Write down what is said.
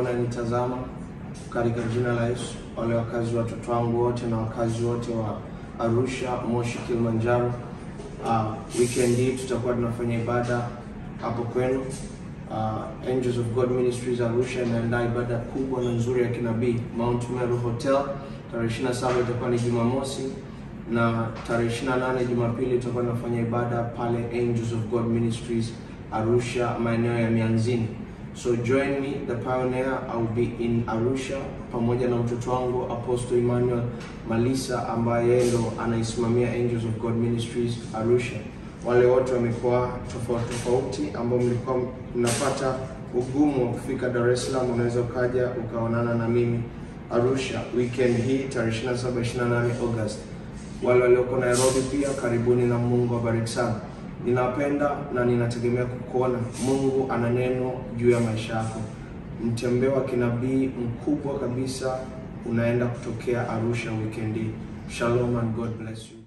wananitazama katika jina la Yesu, wale wakazi watoto wangu wote na wakazi wote wa Arusha, Moshi, Kilimanjaro. Uh, weekend hii tutakuwa tunafanya ibada hapo kwenu. Uh, Angels of God Ministries Arusha inaandaa ibada kubwa na nzuri ya kinabii Mount Meru Hotel. Tarehe 27 itakuwa ni Jumamosi na tarehe 28 Jumapili tutakuwa tunafanya ibada pale Angels of God Ministries Arusha, maeneo ya Mianzini. So join me the pioneer, I will be in Arusha pamoja na mtoto wangu Apostle Emmanuel Malisa ambaye yeye ndo anaisimamia Angels of God Ministries Arusha. Wale wote wa mikoa tofauti tofauti ambao mlikuwa mnapata ugumu wa kufika Dar es Salaam, unaweza ukaja ukaonana na mimi Arusha weekend hii tarehe 27 28 August. Wale walioko Nairobi pia karibuni, na Mungu awabariki sana. Ninapenda na ninategemea kukuona. Mungu ana neno juu ya maisha yako. Mtembeo wa kinabii mkubwa kabisa unaenda kutokea Arusha weekend hii. Shalom and God bless you.